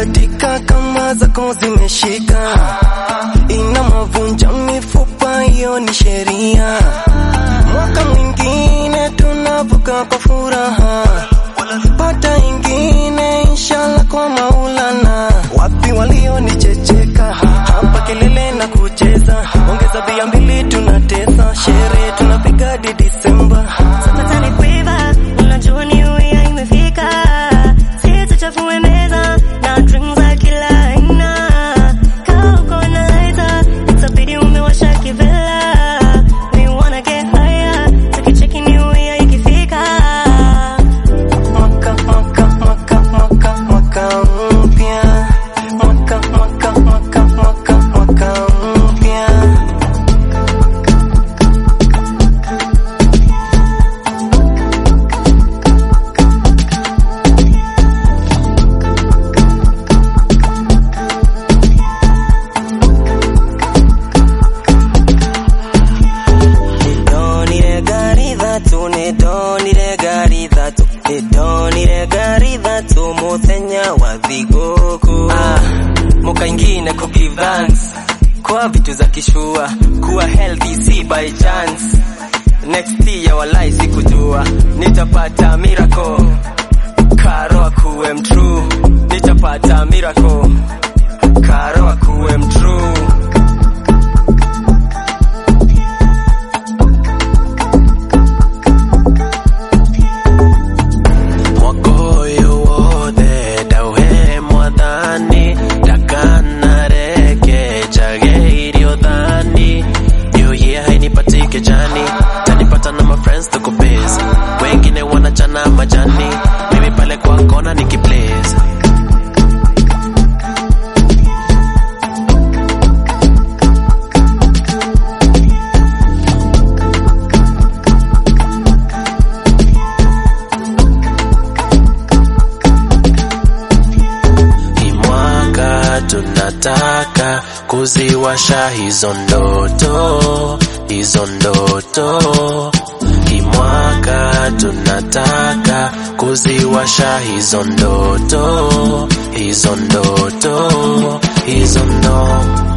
katika kama zako zimeshika, ina mavunja mifupa, hiyo ni sheria. Mwaka mwingine tunavuka kwa furaha, pata ingine inshallah kwa Maulana. Wapi walionichecheka hapa, kelele na kucheza, ongeza bia mbili, tunatesa sherehe, tunapiga hadi Disemba. Sasa ni quiver, unajua ni uya imefika. Sisi tuchafue meza na drinks za kila aina. Kaa uko na lighter, itabidi umewasha kivela. We wanna get higher, tukicheki ni uya ikifika. Mwaka, mwaka, mwaka, mwaka, mwaka mpya. Mwaka, mwaka, mwaka, mwaka, mwaka mpya. Nidonire gari thatu nidonire gari thatu nidonire gari thatu muthenya wa thigũkũ ah, mukaingine ku give thanks kwa vitu za kishua kuwa healthy si by chance next year walai sikujua nitapata miracle karo akuwe mtrue nitapata miracle karo akuwe mtrue mwaka ũyũ wothe ndauhe mwathani ndakanareke njage irio thani new year hainipatike jani tanipata na mafriends tuko busy wengine wanachana majani mimi pale kwa kona nikiblaze Hii mwaka tunataka kuziwasha hizo ndoto, hizo ndoto. Hii mwaka tunataka kuziwasha hizo ndoto, hizo ndoto, hizo ndoto.